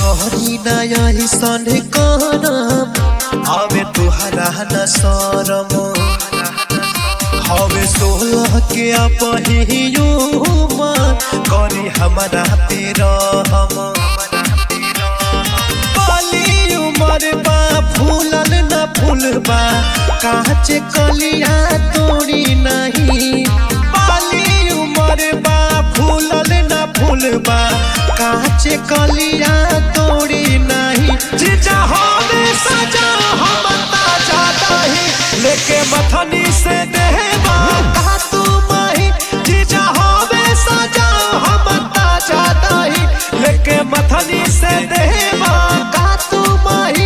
कहरी नया ही सन करम आवे तुहरा न शरम हवे सोलह के अपहियो करी हमारा पे रहम बाली उमर बा फूलल न फूलबा काचे कलिया तोड़ी नहीं बाली उमर बा फूलल न फूलबा काचे कलिया तोड़ी नहीं जीजा हमें सजा हम ताजा दही लेके मथनी से देहबा का तू माही जीजा हमें सजा हम ताजा दही लेके मथनी से देहबा का तू माही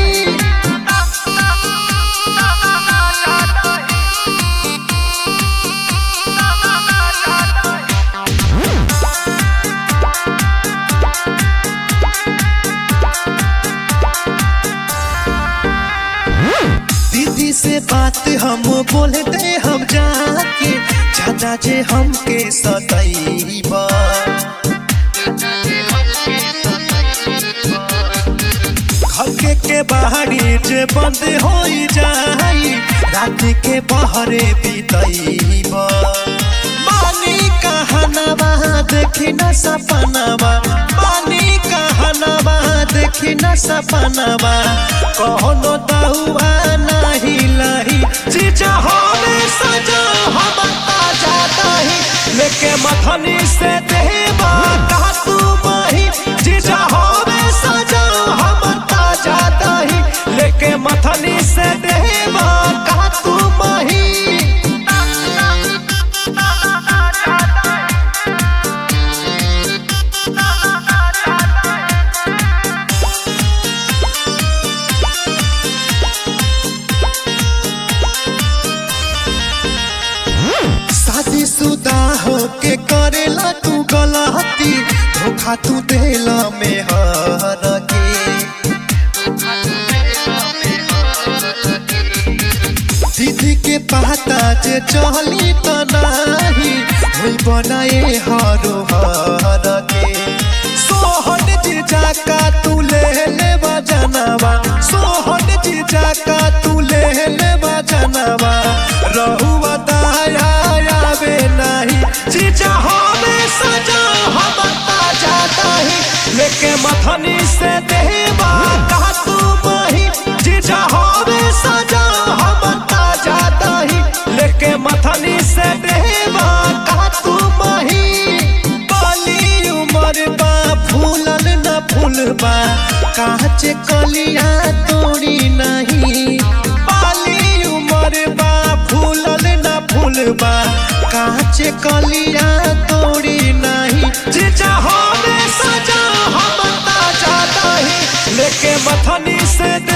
दीदी से बात हम बोले दे हम जाके ज्यादा जे हमके सदैबा घर के के बाहरी जे बंद हो जाई रात के बहरे बीतैबा मानी कहनवा देखी न सपनवा मानी कहनवा देखी न सपनवा कहोनो दहुआ नाही लही जीजा हमें सजा हम ताजा दही लेके मथनी से देवा कहा तू माही जीजा हमें सजा हम ताजा दही लेके मथनी से देवा कहा तू माही शादी शुदा होके करेला तू गलती धोखा तू देला में हर के दीदी के पता जे चली त नाही होई बनाए हरो हर के सोहन जी जाका तू ले ले बजनवा सोहन जी जाका तू ले ले बजनवा रहुआ दाया आवे नहीं जीजा हमें सजा हम ताजा दही लेके मथनी से देवा कहा तू मही जीजा हमें सजा हम ताजा दही लेके मथनी से देवा कहा तू मही बाली उमर बा फूलल न फूलबा काचे कलिया तोड़ी नहीं बाली उमर बा फूलल न फूलबा काचे कलिया तोड़ी नहीं जीजा हमें सजा हम ताजा दही लेके मथनी से दे